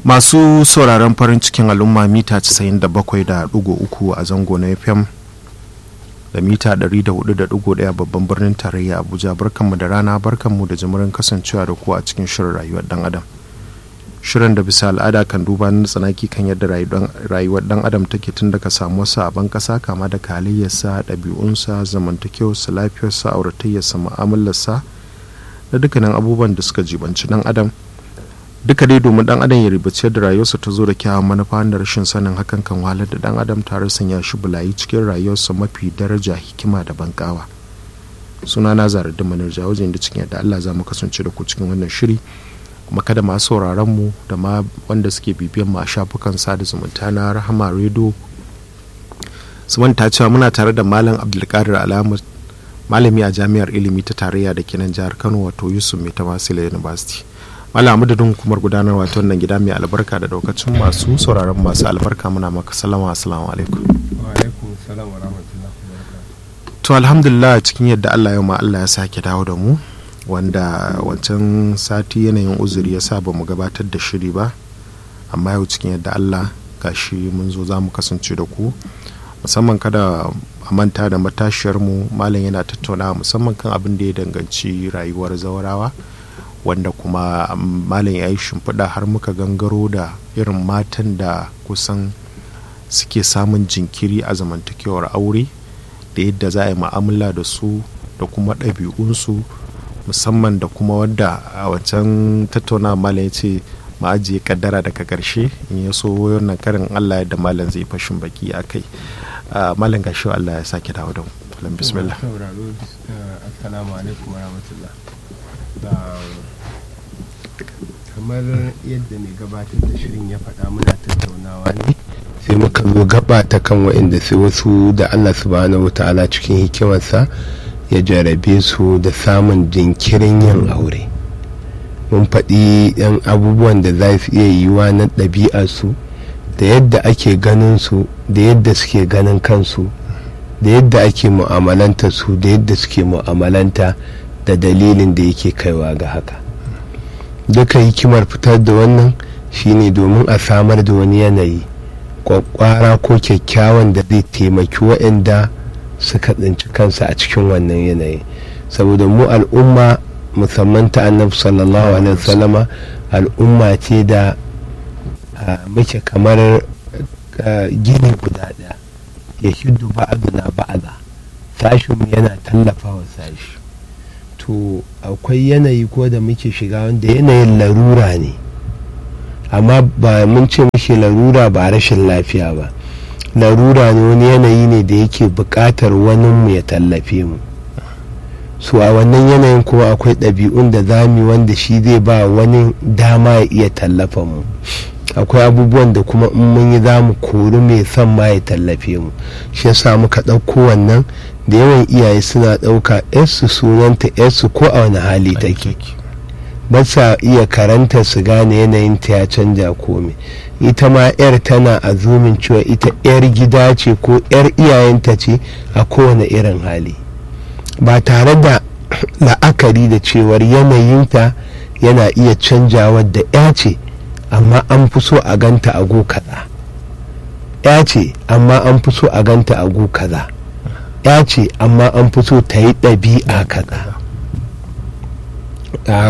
masu sauraron farin cikin al'umma mita 97.3 a zango na fm da mita 104.1 babban birnin tarayya abuja barkanmu da rana barkanmu da jimirin kasancewa da ku a cikin shirin rayuwar dan adam shirin da bisa al'ada kan duba na tsanaki kan yadda rayuwar dan adam take tun daga samuwarsa a ban kasa kama da halayyarsa ɗabi'unsa zamantakewarsa lafiyarsa auratayyarsa mu'amalarsa da dukkanin abubuwan da suka jibanci dan adam duka dai domin dan adam ya ribaci da rayuwarsa ta zo da kyawun manufa da rashin sanin hakan kan wahalar da dan adam tare sanya shi bulayi cikin rayuwarsa mafi daraja hikima da bankawa suna na zara da manar jawajin da cikin yadda allah za mu kasance da ku cikin wannan shiri kuma kada masu sauraron mu da ma wanda suke bibiyan mu a shafukan sada zumunta na rahama redo su manta cewa muna tare da malam abdulkadir alamar malami a jami'ar ilimi ta tarayya da kenan jihar kano wato yusuf mai tamasila university malam madadin hukumar gudanarwa ta wannan gida mai albarka da daukacin masu sauraron masu albarka muna maka salama assalamu alaikum to alhamdulillah cikin yadda allah yau ma allah ya sake dawo da mu wanda wancan sati yanayin uzuri ya sa ba mu gabatar da shiri ba amma yau cikin yadda allah gashi mun zo za mu kasance da ku musamman kada a manta da matashiyar mu malam yana tattaunawa musamman kan abin da ya danganci rayuwar zaurawa wanda kuma malam ya yi shimfiɗa har muka gangaro da irin matan da kusan suke samun jinkiri a zamantakewar aure da yadda za a yi ma'amala da su da kuma ɗabi'unsu musamman da kuma wadda a wancan tattauna malam ya ce ma'ajiye kaddara daga ƙarshe in ya so wannan karin allah yadda malam zai fashin baki a kai malam gashi allah ya sake dawo da mu bismillah kamar yadda mai gabatar da shirin ya faɗa muna tattaunawa ne sai muka zo gaba ta kan waɗanda sai wasu da allah subhanahu ta'ala cikin hikimarsa ya jarabe su da samun jinkirin yin aure mun faɗi yan abubuwan da za su iya yiwa na ɗabi'arsu da yadda ake ganin su da yadda suke ganin kansu da yadda ake mu'amalanta su da yadda suke mu'amalanta da dalilin da yake kaiwa ga haka duka hikimar fitar da wannan shine domin a samar da wani yanayi kwakwara ko kyakkyawan da zai taimaki waɗanda suka tsinci kansa a cikin wannan yanayi saboda mu al'umma musamman ta annabi sallallahu alaihi wasallama al'umma ce da muke kamar gini guda ɗaya ya shiddu ba'aduna ba'ada sashinmu yana tallafa wa sashi to akwai yanayi ko da muke shiga wanda yanayin larura ne amma ba mun ce muke larura ba rashin lafiya ba larura ne wani yanayi ne da yake buƙatar wani mu ya tallafe mu su a wannan yanayin kuma akwai ɗabi'un da zami wanda shi zai ba wani dama ya iya tallafa mu akwai abubuwan da kuma in mun yi za mu kori mai son ma ya tallafe mu shi yasa muka ɗauko wannan da yawan iyaye suna ɗauka yarsu sunanta yarsu ko a wani hali take ba sa iya karanta su gane yanayin ta ya canja komai ita ma yar tana azumin cewa ita yar gida ce ko yar iyayenta ce a kowane irin hali ba tare da la'akari da cewar yanayinta yana iya canjawa da ya ce amma an fi so a ganta a go kaza ya ce amma an fi so a ganta a go kaza ya ce amma an fi so ta yi ɗabi'a kaza